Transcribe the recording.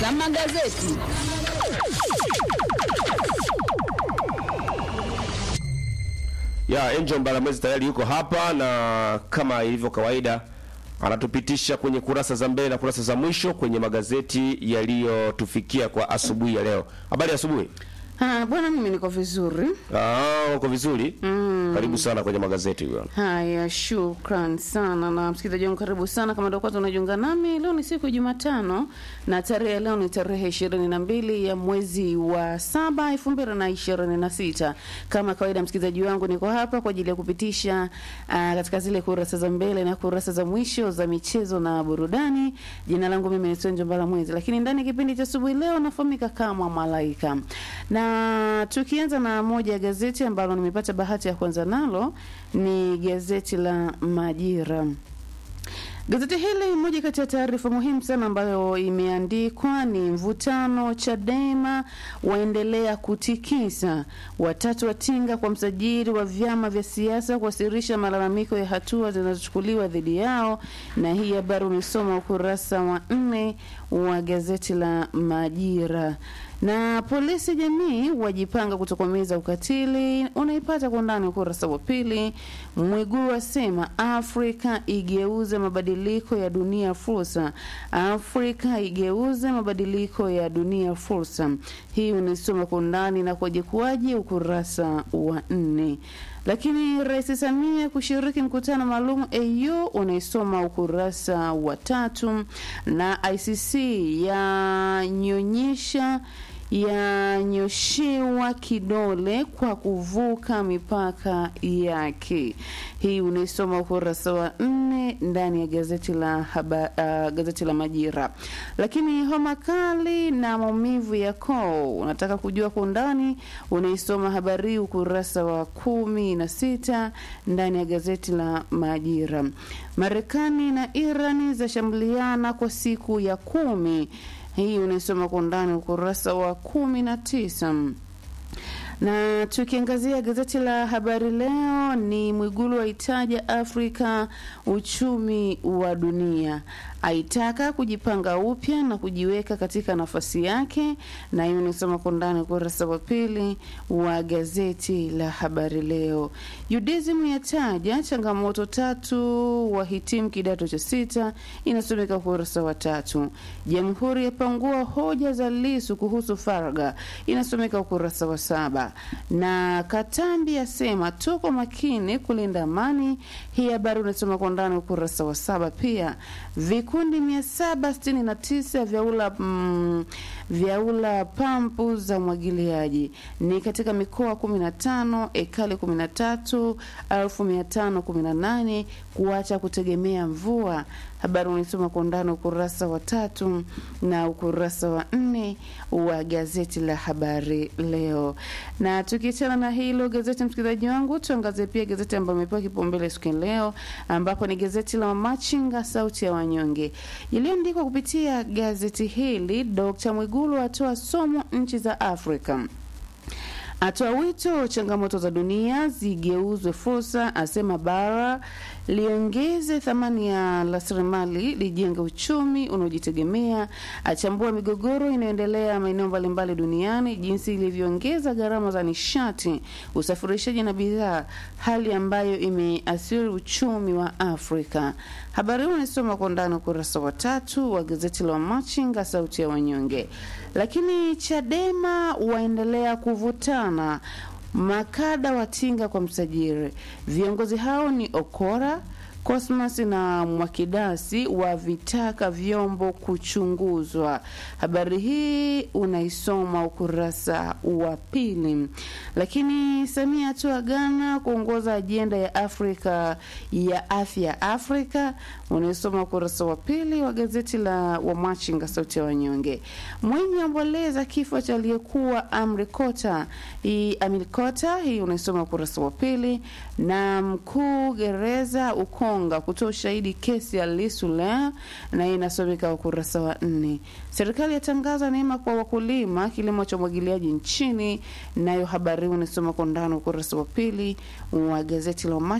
za magazeti. Ya Angel Mbalamwezi tayari yuko hapa na kama ilivyo kawaida anatupitisha kwenye kurasa za mbele na kurasa za mwisho kwenye magazeti yaliyotufikia kwa asubuhi ya leo. Habari ya asubuhi. Ah, bwana mimi niko vizuri. Ah, uko vizuri? Karibu sana kwenye magazeti bwana. Haya, shukran sana na msikilizaji wangu, karibu sana. Kama ndio kwanza unajiunga nami, leo ni siku ya Jumatano na tarehe ya leo ni tarehe ishirini na mbili ya mwezi wa saba elfu mbili na ishirini na sita. Kama kawaida, msikilizaji wangu, niko hapa kwa ajili ya kupitisha ah, katika zile kurasa za mbele na kurasa za mwisho za michezo na burudani. Jina langu mimi ni Sonjo Mbalamwezi, lakini ndani ya kipindi cha asubuhi leo nafahamika kama Malaika na tukianza na moja ya gazeti ambalo nimepata bahati ya kwanza nalo ni gazeti la Majira. Gazeti hili, moja kati ya taarifa muhimu sana ambayo imeandikwa ni mvutano Chadema waendelea kutikisa, watatu watinga kwa msajili wa vyama vya siasa kuwasilisha malalamiko ya hatua zinazochukuliwa dhidi yao, na hii habari umesoma ukurasa wa nne wa gazeti la Majira na polisi jamii wajipanga kutokomeza ukatili, unaipata kwa undani ukurasa wa pili. Mwigulu asema Afrika igeuze mabadiliko ya dunia fursa, Afrika igeuze mabadiliko ya dunia fursa. Hii unaisoma kwa undani na kwaje kuwaje ukurasa wa nne. Lakini Rais Samia kushiriki mkutano maalum AU unaisoma ukurasa wa tatu, na ICC yanyonyesha yanyoshewa kidole kwa kuvuka mipaka yake. Hii unaisoma ukurasa wa nne ndani ya gazeti la haba, uh, gazeti la Majira. Lakini homa kali na maumivu ya koo, unataka kujua kwa undani, unaisoma habari ukurasa wa kumi na sita ndani ya gazeti la Majira. Marekani na Irani zashambuliana kwa siku ya kumi hii unaisoma kwa undani ukurasa wa kumi na tisa na tukiangazia gazeti la Habari Leo ni Mwigulu aitaja Afrika uchumi wa dunia, aitaka kujipanga upya na kujiweka katika nafasi yake, na hiyo nisoma kwa ndani ukurasa wa pili wa gazeti la Habari Leo. UDSM yataja changamoto tatu wahitimu kidato cha sita, inasomeka ukurasa wa tatu. Jamhuri yapangua hoja za Lisu kuhusu faragha, inasomeka ukurasa wa saba na Katambi asema tuko makini kulinda amani. Hii habari unasoma kwa ndani ukurasa wa saba. Pia vikundi mia saba sitini na tisa vyaula mm, vyaula pampu za umwagiliaji ni katika mikoa kumi na tano ekali kumi na tatu elfu mia tano kumi na nane kuacha kutegemea mvua. Habari unaisoma kwa undani ukurasa wa tatu na ukurasa wa nne wa gazeti la Habari Leo. Na tukiachana na hilo gazeti, msikilizaji wangu, tuangazie pia gazeti ambayo imepewa kipaumbele siku ya leo, ambapo ni gazeti la Machinga, sauti ya wanyonge, iliyoandikwa kupitia gazeti hili. Dkt Mwigulu atoa somo nchi za Afrika atoa wito changamoto za dunia zigeuzwe fursa, asema bara liongeze thamani ya rasilimali, lijenge uchumi unaojitegemea, achambua migogoro inayoendelea maeneo mbalimbali duniani, jinsi ilivyoongeza gharama za nishati, usafirishaji na bidhaa, hali ambayo imeathiri uchumi wa Afrika. Habari hii unasoma kwa ndani ukurasa wa tatu wa gazeti la Machinga, sauti ya wanyonge. Lakini Chadema waendelea kuvutana makada watinga kwa msajili. Viongozi hao ni Okora, Cosmas na Mwakidasi wavitaka vyombo kuchunguzwa. Habari hii unaisoma ukurasa wa pili. Lakini Samia atua Ghana kuongoza ajenda ya Afrika ya afya Afrika, unaisoma ukurasa wa pili wa gazeti la Wamachinga sauti ya wanyonge. Mwinyi amboleza kifo cha aliyekuwa Amri Kota hii Amiri Kota, hii unaisoma ukurasa wa pili. Na mkuu gereza Ukonga kutoa ushahidi kesi ya Lissu leo, na hii inasomeka ukurasa wa nne. Serikali yatangaza neema kwa wakulima kilimo cha umwagiliaji nchini, nayo habari hii unasoma kwa ndani ukurasa wa pili wa gazeti la